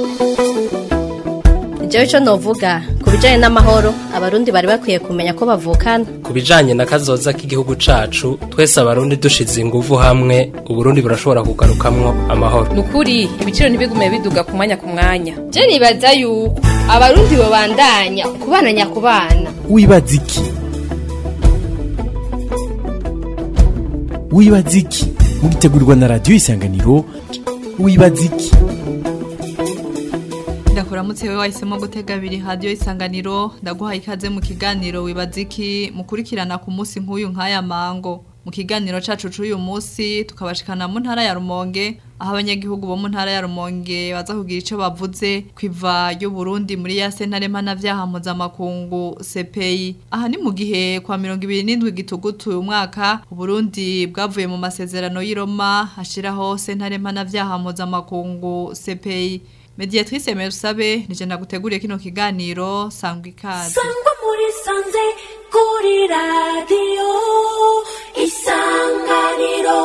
jewe ico novuga ku bijanye n'amahoro abarundi bari bakwiye kumenya ko bavukana ku bijanye na kazoza k'igihugu cacu twese abarundi dushize inguvu hamwe uburundi burashobora kugarukamwo amahoro nukuri ibiciro ntibigume biduga ku mwanya ku mwanya je nibaza yuko abarundi bobandanya kubana nyakubana wibaza iki wibaza iki mugitegurirwa na radiyo isanganiro wibaza iki ndakuramutse we wahisemo gutega abiri hadiyo isanganiro ndaguhaye ikaze mu kiganiro wibaza iki mukurikirana ku munsi nk'uyu nk'aya mango mu kiganiro cacu c'uyu munsi tukabashikana mu ntara ya Rumonge aho abanyagihugu bo mu ntara ya Rumonge baza kugira ico bavuze kwiva y'u Burundi muri ya sentare mpanavyaha mpuzamakungu CPI aha ni mu gihe kwa mirongo ibiri n'indwi gitugutu uyu mwaka Uburundi bwavuye mu masezerano y'i Roma hashiraho sentare mpanavyaha mpuzamakungu CPI Mediatrice Merusabe nije naguteguriye kino kiganiro sangwa ikaze sangwa muri sanze kuri radio isanganiro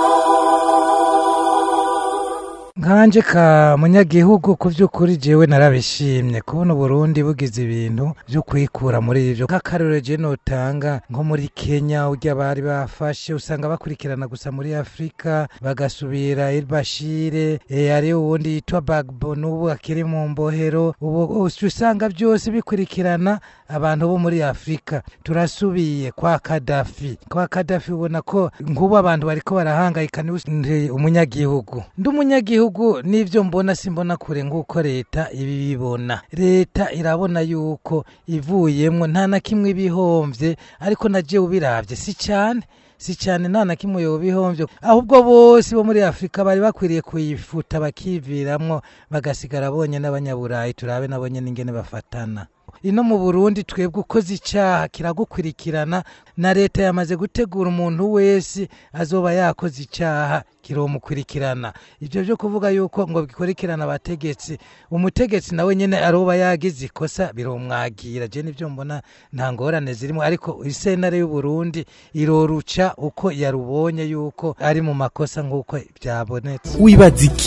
nkanje ka munyagihugu ku by'ukuri jewe narabishimye kubona uburundi bugize ibintu byo kwikura muri ivyo nk'akarorero je notanga nko muri kenya urya bari bafashe usanga bakurikirana gusa muri afurika bagasubira elbashire e, ari uwundi yitwa bagbo n'ubu akiri mu mbohero ubu usanga byose bikurikirana abantu bo muri afurika turasubiye kwa kadafi kwa kadafi ubona ko nk'ubu abantu bariko barahangayika ni umunyagihugu ndi umunyagihugu n'ibyo mbona simbona kure nk'uko leta ibibibona leta irabona yuko ivuyemwo nta na kimwe ibihomvye ariko na jewe ubiravye si cyane si cyane nta na kimwe yobihomvye ahubwo bose bo muri afurika bari bakwiriye kuyifuta bakiviramwo bagasigara bonye n'abanyaburayi turabe nabo nyene ingene bafatana ino mu burundi twebwe ukoze icyaha kiragukurikirana na leta yamaze gutegura umuntu wese azoba yakoze icyaha kiromukurikirana ibyo byo kuvuga yuko ngo bikurikirana abategetsi umutegetsi nawe nyine aroba yagize ikosa biromwagira je nivyo mbona nta ngorane zirimo ariko isenare y'uburundi iroruca uko yarubonye yuko ari mu makosa nk'uko byabonetse wibaza iki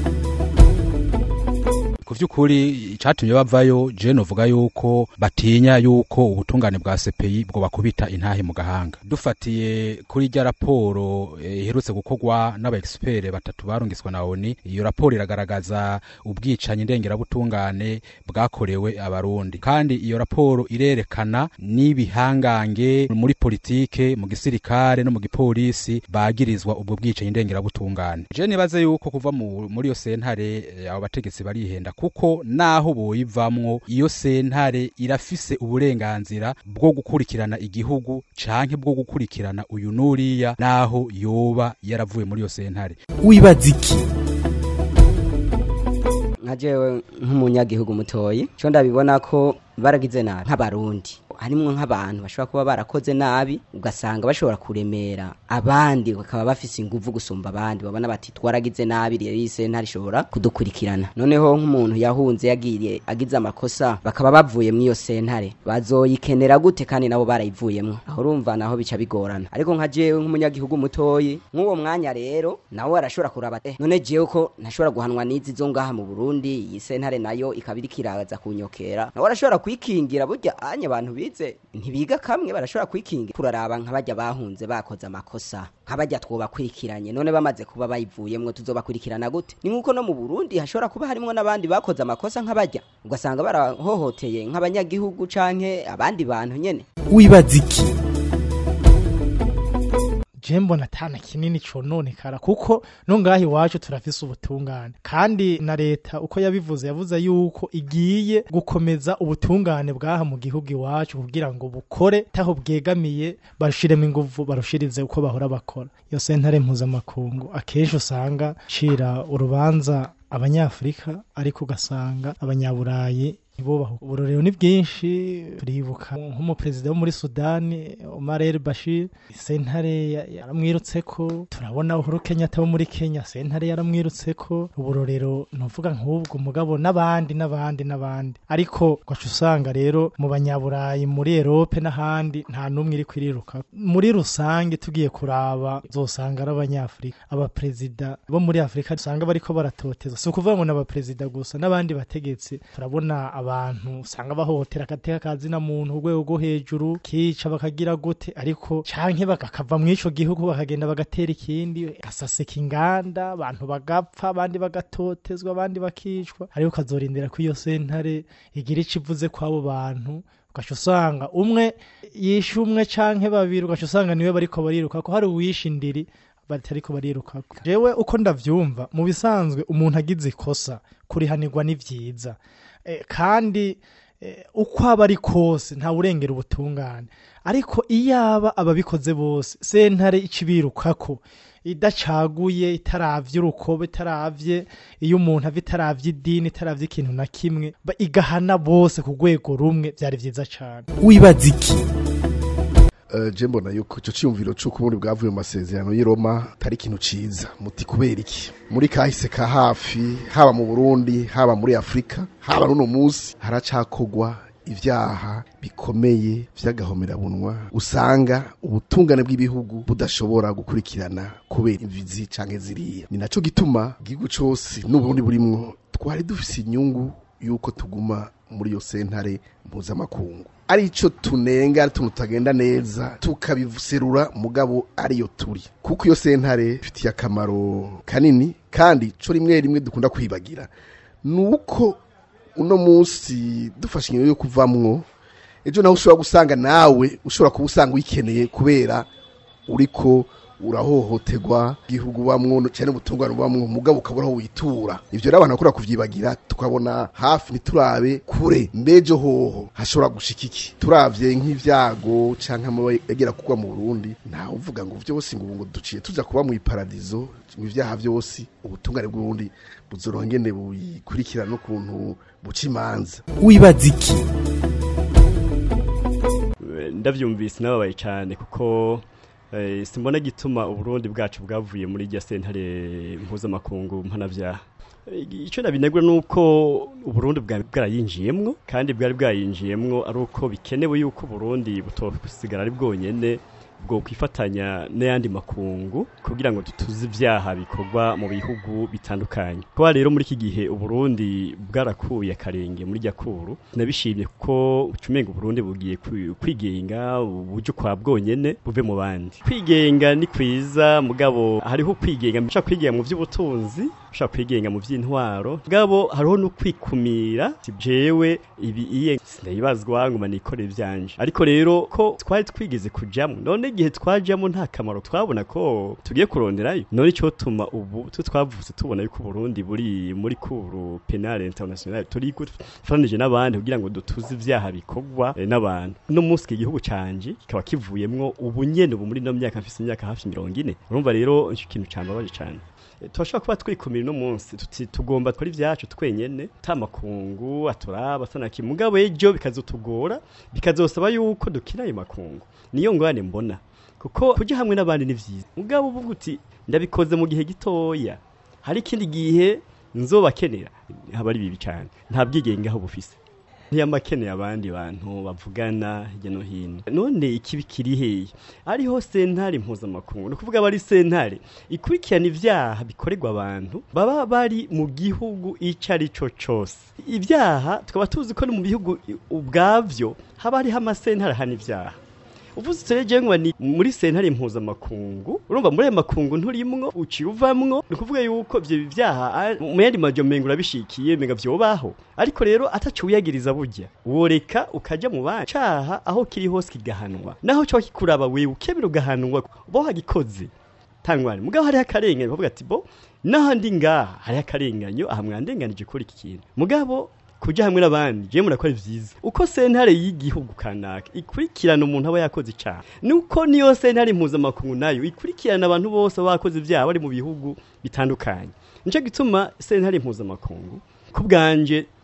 ku by'ukuri icyatumye bavayo je novuga yuko batinya yuko ubutungane bwa CPI bwo bakubita intahe mu gahanga dufatiye kuri rya raporo iherutse gukorwa n'aba expert batatu barungiswa na ONU iyo raporo iragaragaza ubwicanyi ndengerabutungane bwakorewe abarundi kandi iyo raporo irerekana n'ibihangange muri politike mu gisirikare no mu gipolisi bagirizwa ubwo bwicanyi ndengerabutungane je nibaze yuko kuva muri iyo sentare abo bategetsi barihenda kuko naho boyivamwo iyo sentare irafise uburenganzira bwo gukurikirana igihugu canke bwo gukurikirana uyu nuriya naho yoba yaravuye muri iyo sentare wibaza iki nka jewe nk'umunyagihugu mutoyi cyo ndabibona ko baragize nabi nk'abarundi harimwo nk'abantu bashobora kuba barakoze nabi ugasanga bashobora kuremera abandi bakaba bafise inguvu gusumba abandi babona bati twaragize nabi rero iyi sentare ishobora kudukurikirana noneho nk'umuntu yahunze yagiye agize amakosa bakaba bavuye muri iyo sentare bazoyikenera gute kandi nabo barayivuyemwo aho urumva naho bica bigorana ariko nka jewe nk'umunyagihugu mutoyi nk'uwo mwanya rero nawe arashobora kuraba eh none jewe ko ntashobora guhanwa n'izi zo ngaha mu Burundi iyi sentare nayo ikaba iriko iraza kunyokera nawe arashobora kwikingira burya anya abantu bize ntibiga kamwe barashobora kwikingira kuraraba nk'abajya bahunze bakoze amakosa nk'abajya twobakurikiranye none bamaze kuba bayivuyemwo tuzobakurikirana gute ni nk'uko no mu Burundi hashobora kuba harimwo n'abandi bakoze amakosa nk'abajya ugasanga barahohoteye nk'abanyagihugu canke abandi bantu nyene wibaza iki je mbona atana kinini cononekara kuko no ngaho iwacu turafise ubutungane kandi na leta uko yabivuze yavuze yuko igiye gukomeza ubutungane bwaha mu gihugu iwacu kugira ngo bukore taho bwegamiye bashiremo inguvu barushirize uko bahora bakora iyo sentare mpuzamakungu akenshi usanga cira urubanza abanyafurika ariko ugasanga abanyaburayi ntibubaho uburorero ni bwinshi turibuka nk'umuperezida wo muri sudani omar el bashir sentare ya- yaramwirutseko turabona uhuru kenyatta wo muri kenya sentare yaramwirutseko uburorero nuvuga nk'ubwo mugabo n'abandi n'abandi n'abandi ariko ugaca usanga rero mu banyaburayi muri erope n'ahandi nta n'umwe iri kwiriruka muri rusange tugiye kuraba uzosanga ari abanyafurika abaperezida bo muri afurika usanga bariko baratoteza si ukuvuga ngo ni abaperezida gusa n'abandi bategetsi turabona abantu usanga bahohotera agateka ka zina muntu ku rwego rwo hejuru kica bakagira gute ariko canke bakava mu ico gihugu bakagenda bagatera ikindi gasaseka inganda abantu bagapfa abandi bagatotezwa abandi bakicwa ariko ukazorindira ko iyo sentare igira ico ivuze kw'abo bantu ugaca usanga umwe yishe umwe canke babiri ugaca usanga niwe bariko bariruka ko hari uwishe indiri batariko barirukako jewe uko ndavyumva mu bisanzwe umuntu agize ikosa kurihanirwa ni vyiza Eh, kandi eh, uko aba ari kose nta urengera ubutungane ariko iyaba ababikoze bose sentare icibirukako idacaguye itaravye urukoba itaravye iyo umuntu ava itaravye idini itaravye ikintu na kimwe ba- igahana bose ku rwego rumwe vyari vyiza cane wibaza iki Uh, je mbona yuko ico ciyumviro c'uko ubundi bwavuye mu masezerano y'i Roma atari ikintu ciza muti kubera iki muri kahise ka hafi haba mu Burundi haba muri Afrika haba n'uno musi haracakogwa ivyaha bikomeye vy'agahomerabunwa usanga ubutungane bw'ibihugu budashobora gukurikirana kubera imvizi canke ziriya ni naco gituma igihugu cose n'uburundi burimwo twari dufise inyungu yuko tuguma muri iyo sentare mpuzamakungu arico tunenga ari tuntu tutagenda neza tukabiserura mugabo ariyo turi kuko iyo sentare ifitiye akamaro kanini kandi co rimwe rimwe dukunda kwibagira nuko uno munsi dufashe ingingo yo kuvamwo ejo nawe ushobora gusanga nawe ushobora kuba usanga uyikeneye kubera uriko urahohoterwa igihugu bamwo cyane ubutungane bamwo mugabo ukabura aho witura ivyo rero abantu bakora kuvyibagira tukabona hafi ntiturabe kure mbejo hoho hashobora gushika iki turavye nk'ivyago canke amaba yagera kugwa mu Burundi ntawe uvuga ngo vyose ngo ubu ngo duciye tuza kuba mu iparadizo mu ivyaha vyose ubutungane bw'uburundi buzorongene buyikurikirana n'ukuntu buca imanza wibaza iki ndavyumvise nababaye cyane kuko eh, simbona gituma uburundi bwacu bwavuye muri rya sentare mpuzamakungu mpanavyaha Eh, ico nabinegura nuko uburundi bwari bwarayinjiyemwo kandi bwari bwayinjiyemwo ari uko bikenewe yuko uburundi butosigara ari bwonyene bwo kwifatanya n'ayandi makungu kugira ngo tutuze ivyaha bikorwa mu bihugu bitandukanye kuba rero muri iki gihe uburundi bwarakuye akarenge muri rya kuru nabishimye kuko ucumenga uburundi bugiye kwi- kwigenga uburyo kwa bwonyene buve mu bandi kwigenga ni kwiza mugabo hariho kwigenga ushaka kwigenga mu vy'ubutunzi ushaka kwigenga mu vy'intwaro mugabo hariho no kwikumira si jewe ibi iye sindayibazwa nguma nikore ivyanje ariko rero ko twari twigeze kujamwo none igihe twajamwo nta kamaro twabona ko tugiye kuronderayo none ico tuma ubu twe twavutse tubona yuko Burundi buri muri kuru penal international turi gufaranije n'abandi kugira ngo dutuze ivyaha bikorwa eh, n'abantu no munsi iki gihugu canje kikaba kivuyemwo ubu nyene ubu muri no myaka mfise imyaka hafi 40 urumva rero ico kintu cambabaje cane Eh, turashobora kuba twikumira uno munsi tuti tugomba kuri vyacu twenyene ta makungu aturaba sanaki mugabo ejo bikazotugora bikazosaba yuko dukina ayo makungu niyo ngorane mbona kuko kuja hamwe n'abandi ni vyiza mugabo uvuga uti ndabikoze mu gihe gitoya hari ikindi gihe nzobakenera haba ari bibi cane nta bwigenge aho bufise ntiyamakeneye abandi bantu bavugana hirya no hino none ikibi kiri hehe ariho sentare mpuzamakungu ni ukuvuga bari sentare ikurikirana ivyaha bikorerwa abantu baba bari mu gihugu ico ari co cose ivyaha tukaba tuzi ko no mu bihugu ubwavyo haba hariho amasentare ahana ivyaha uvuze utereje ngo ni muri sentare mpuzamakungu urumva muri ayo makungu nturimwo uciye uvamwo ni ukuvuga yuko ivyo vyaha a- mu yandi majo mengo urabishikiye menga vyobaho ariko rero ataco wiyagiriza burya woreka ukaja mu bandi caha aho kiri hose kigahanwa naho cyo kikuraba wewe ukebera ugahanwa bo hagikoze tangwani mugabo hariho akarengane bavuga ati bo naho ndi ngaha hariho akarenganyo aha mwandenganije kuri iki kintu mugabo kuja hamwe n'abandi je murakora vyiza uko sentare y'igihugu kanaka ikurikirana umuntu aba yakoze icaha nuko niyo sentare mpuzamakungu nayo ikurikirana abantu bose baba bakoze ivyaha bari mu bihugu bitandukanye nico gituma sentare mpuzamakungu ku bwanje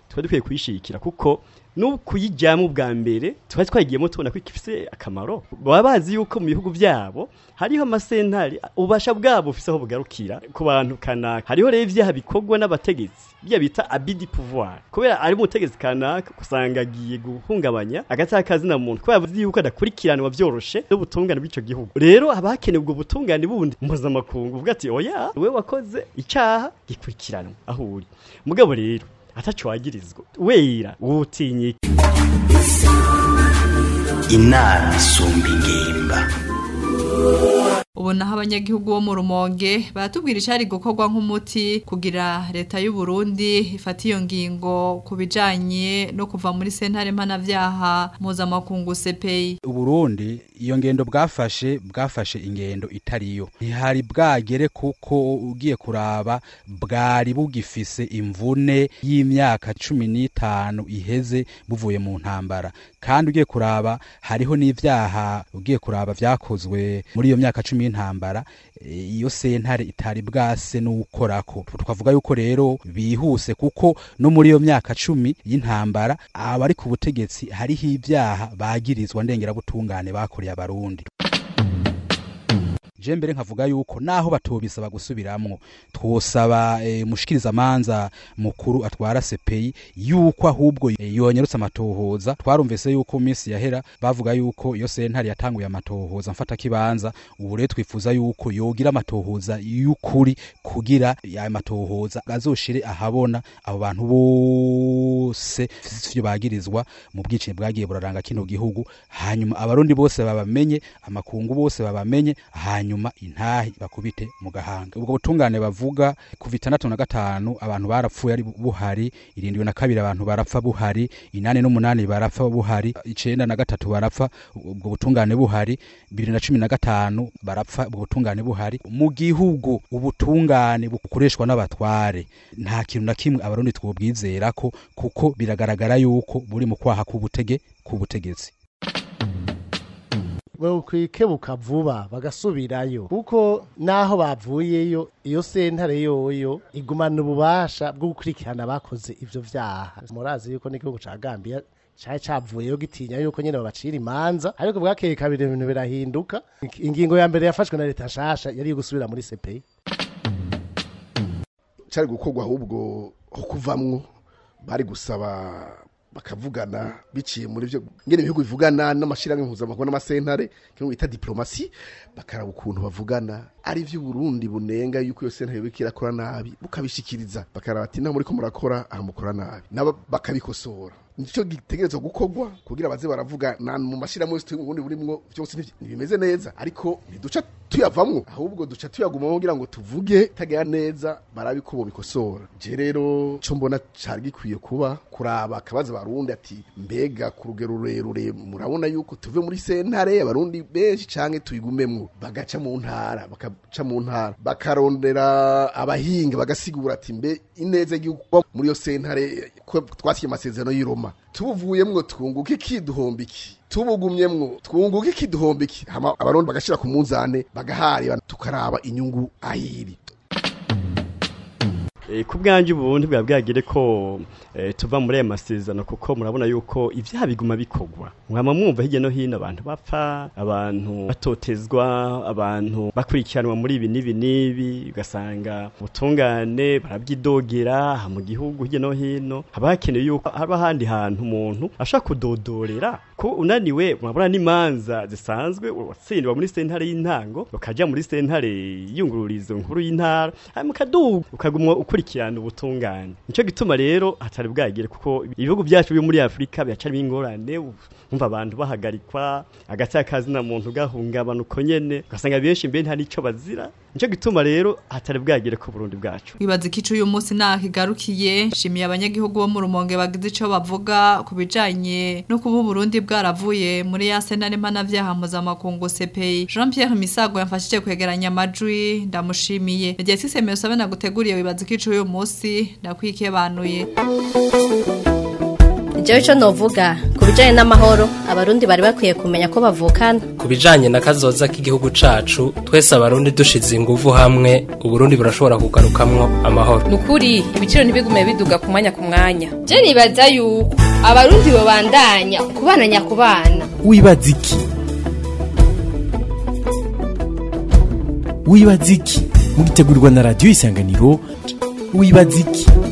twari dukwiye kuyishikira kuko no kuyijyamo bwa mbere twari twagiyemo tubona ko ifite akamaro baba bazi yuko mu bihugu byabo hariho amasentari ubasha bwabo bufise aho bugarukira ku bantu kanaka hariho rero ibyaha bikorwa n'abategetsi bya bita abidi pouvoir kubera ari umutegetsi kanaka usanga agiye guhungabanya agatakazi na muntu kubera azi yuko adakurikiranwa byoroshe n'ubutungane bw'ico gihugu rero haba hakenewe ubwo butungane bundi mpuzamakungu uvuga ati oya we wakoze icyaha gikurikiranwa aho uri mugabo rero ataco wagirizwa wera wutinyika inama isumba ingimba ubu naho abanyagihugu bo mu rumonge baratubwira icyari gukorwa nk'umuti kugira leta y'u Burundi ifata iyo ngingo ku bijanye no kuva muri sentare mpanavyaha mpuzamakungu CPI uburundi iyo ngendo bwafashe bwafashe ingendo itariyo ntihari bwagere kuko ugiye kuraba bwari bugifise imvune y'imyaka cumi n'itanu iheze buvuye mu ntambara kandi ugiye kuraba hariho n'ivyaha ugiye kuraba vyakozwe muri iyo myaka cumi y'intambara iyo sentare itari bwase n'ukorako twavuga yuko rero bihuse kuko no muri iyo myaka cumi y'intambara abari ku butegetsi hariho ibyaha bagirizwa ndengerabutungane bakoreye abarundi je mbere nkavuga yuko naho batobisaba gusubiramwo twosaba e, mushikiriza manza mukuru atwara CPI yuko ahubwo e, yonyerutse amatohoza twarumvise yuko minsi yahera bavuga yuko iyo sentare yatanguye amatohoza mfata kibanza ubu rero twifuza yuko yogira amatohoza y'ukuri kugira ya matohoza azoshire ahabona abo bantu bose ivyo bagirizwa mu bwicanyi bwagiye buraranga kino gihugu hanyuma abarundi bose babamenye amakungu bose babamenye hanyuma hanyuma intahi bakubite mu gahanga ubwo butungane bavuga kuva itandatu na gatanu abantu barapfuye ari buhari irindwi na kabiri abantu barapfa buhari inani n'umunani barapfa buhari icenda na gatatu barapfa ubwo butungane buhari bibiri na cumi na gatanu barapfa ubwo butungane buhari mu gihugu ubutungane bukoreshwa n'abatware nta kintu na kimwe abarundi twobwizera ko kuko biragaragara yuko buri mu kwaha k'ubutege k'ubutegetsi bokwikebuka vuba bagasubirayo kuko naho bavuyeyo iyo sentare yoyo igumana ububasha bwo gukurikirana abakoze ivyo vyaha murazi yuko n'igihugu ca Gambia cari cavuyeyo gitinya yuko nyene babacira imanza ariko bwakeye kabiri ibintu birahinduka ingingo ya mbere yafashwe na leta nshasha yari yo gusubira muri CPI cari gukorwa ahubwo ho kuvamwo bari gusaba bakavugana biciye muri byo ngene ibihugu bivugana n'amashirahamwe mpuzamakungu n'amasentare kimwe bita diplomasi bakaraba ukuntu bavugana ari vyo Burundi bunenga yuko iyo sentare yoba irakora nabi bukabishikiriza bakaraba ati naho muriko murakora aha mukora nabi nabo bakabikosora nicyo gitegerezwa gukorwa kugira baze baravuga na mu mashirahamwe yose ubundi burimwo byose ntibimeze neza ariko ntiduca tuyavamwo ahubwo duca tuyagumamo kugira ngo tuvuge tagera neza barabe ko bobikosora je rero co mbona cari gikwiye kuba kuraba akabaza abarundi ati mbega ku rugero rurerure murabona yuko tuve muri sentare abarundi benshi canke tuyigumemwo bagaca mu ntara bakaca mu ntara bakarondera abahinga bagasigura ati mbe ineza y'uko muri iyo sentare ko twasiye amasezerano y'Iroma tubuvuyemwo twunguka iki duhomba iki tubugumyemwo twunguka iki duhomba iki hama abarundi bagashira ku munzane bagaharira tukaraba inyungu ayiri ku bwanjye ubundi bwa bwagire ko tuva muri aya masezerano kuko murabona yuko ibyaha biguma bikorwa mwama mwumva hirya no hino abantu bapfa abantu batotezwa abantu bakurikiranwa muri ibi n'ibi n'ibi ugasanga ubutungane barabyidogera mu gihugu hirya no hino haba hakenewe yuko haba ahandi hantu umuntu ashaka kudodorera ko unaniwe murabona n'imanza zisanzwe watsindwa muri sentare y'intango ukajya muri sentare y'iyungururizo nkuru y'intara hanyuma ukaduga ukagumwa ukurikirana ubutungane nicyo gituma rero hatari bwagire kuko ibihugu byacu byo muri Afrika byacarimo ingorane umva abantu bahagarikwa agatakazi na muntu gahungabana uko nyene ugasanga benshi mbe nta nico bazira nicyo gituma rero hatari bwagire ku Burundi bwacu wibaza ikicu uyu munsi naho igarukiye shimiye abanyagihugu bo mu rumonge bagize ico bavuga ku bijanye no kuba Burundi bwaravuye muri ya sentare mpanavyaha mpuzamakungu CPI Jean Pierre Misago yamfashije kwegeranya amajwi ndamushimiye nagiye sisemeye usabe naguteguriye wibaza ikicu uyu munsi ndakwikebanuye jewe ico novuga ku bijanye n'amahoro abarundi bari bakwiye kumenya ko bavukana ku bijanye na kazoza k'igihugu cacu twese abarundi dushize inguvu hamwe uburundi burashobora kugarukamwo amahoro nukuri ibiciro ntibigume biduga ku mwanya ku mwanya je nibaza yuko abarundi bobandanya kubana nyakubana wibaza iki wibaza iki mugitegurirwa na radiyo isanganiro wibaza iki